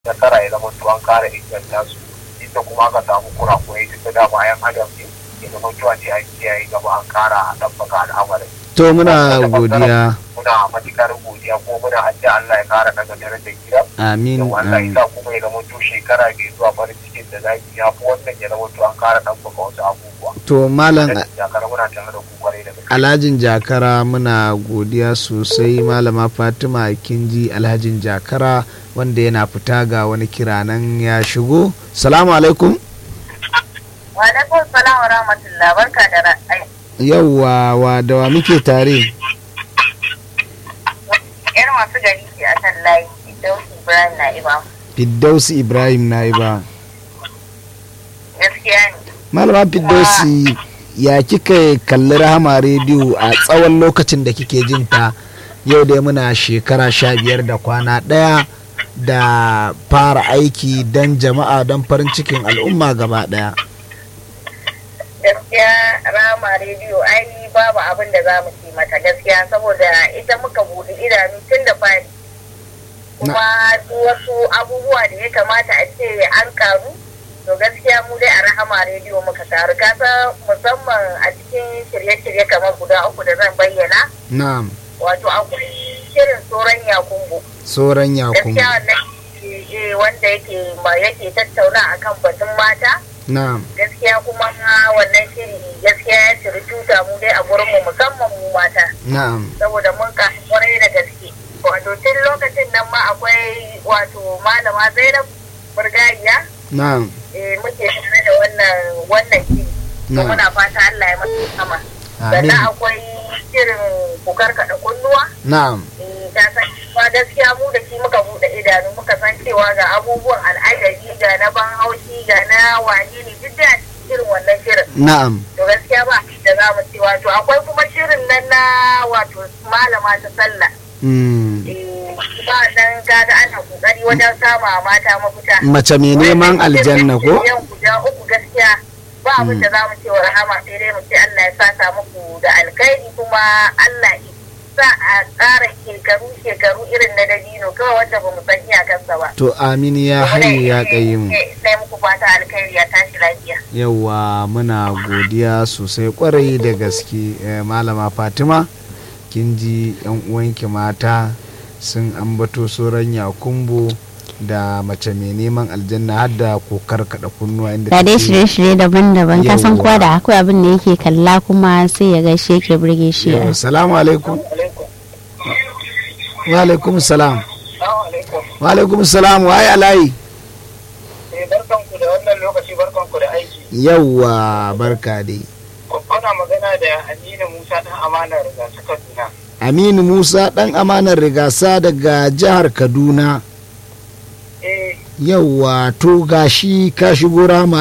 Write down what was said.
nasara ya zama to an kara inganta su inda kuma aka samu kurakurai duk da dama yan adam ne ya zama to a ce an kiyaye gaba an kara ɗabbaka al'amarin to muna godiya muna matukar godiya ko muna addu'a Allah ya kara daga darajar gida amin yau Allah ya amin sa kuma ya zama to shekara mai zuwa farin cikin da zaki ya fi wannan ya zama to an kara ɗabbaka wasu abubuwa to malam da jakar muna tare da ku kwarai da gaske alhajin jakara muna godiya sosai malama fatima kinji alhajin jakara wanda yana fita ga wani kira nan ya shigo salamu alaikum Wa alaikum salam wa rahmatullah barka da ra'ayi. yauwa wa da wa muke tare Yar masu gari ce a kan layi Dausi Ibrahim na Iba. fiddausi ibrahim naiba Gaskiya ne. malama fiddausi ya kika kalli rahama rediyo a tsawon lokacin da kike jin ta yau dai muna shekara sha biyar da kwana ɗaya da fara aiki don jama'a don farin cikin al'umma gaba ɗaya Gaskiya Rama rediyo ai babu abin da za mu ci mata gaskiya saboda ita muka buɗe idanu tun da fari. Kuma duk wasu abubuwa da ya kamata a ce an karu to gaskiya mu dai a rahama rediyo muka taru kasa musamman a cikin shirye-shirye kamar guda uku da zan bayyana na'am wato akwai shirin tsoron yakumbo sauran yakubu gaskiya wannan eh, wanda yake ma yake tattauna akan batun mata na'am gaskiya kuma wannan shiri gaskiya ya ciri tuta mu dai a gurin mu musamman mu mata na'am saboda mun kasu kwarai da gaske wato tun lokacin nan ma akwai wato malama zainab burgariya na'am eh, muke tare da wannan wannan shiri to na'am muna fata Allah ya masa sama amin sannan akwai shirin ku karkaɗa kunnuwa na'am ta san ba gaskiya mu da shi muka bude idanu muka san cewa ga abubuwan al'ajabi ga na ban haushi ga na wane ne duk da irin wannan shirin na'am to gaskiya ba da za mu ce wato akwai kuma shirin nan na wato malama ta sallah Mm. Eh, ba nan kaga ana kokari wajen sama mata mafita mace mai neman aljanna ko yan guda uku gaskiya ba abin da za mu ce wa rahama sai dai mu ce Allah ya saka muku da alkhairi kuma Allah ya sa a ƙara shekaru shekaru irin na dabino kawai wanda ba mu san iyakansa ba. to amin ya hayu ya mu Sai muku fata alkhairi ya tashi lafiya. yawa muna godiya sosai kwarai da gaske eh, malama fatima kin ji yan uwanki mata sun ambato sauran yakumbo da mace mai neman aljanna har da kokar kada kunnuwa inda ga dai take- shirye-shirye daban-daban ka san Yawwa. kowa da akwai abin da yake kalla kuma sai ya gaishe yake burge shi Yawa, salamu alaikum wa alaikum salam Assalamu alaikum. wa alaikum salam waye alayi Eh, barkanku da wannan lokaci barkanku da aiki. yawa barka dai Kuna magana da Aminu Musa ɗan amanar gasa Kaduna. aminu musa dan amanar rigasa daga jihar kaduna Eh, yawa to gashi ka shigo rama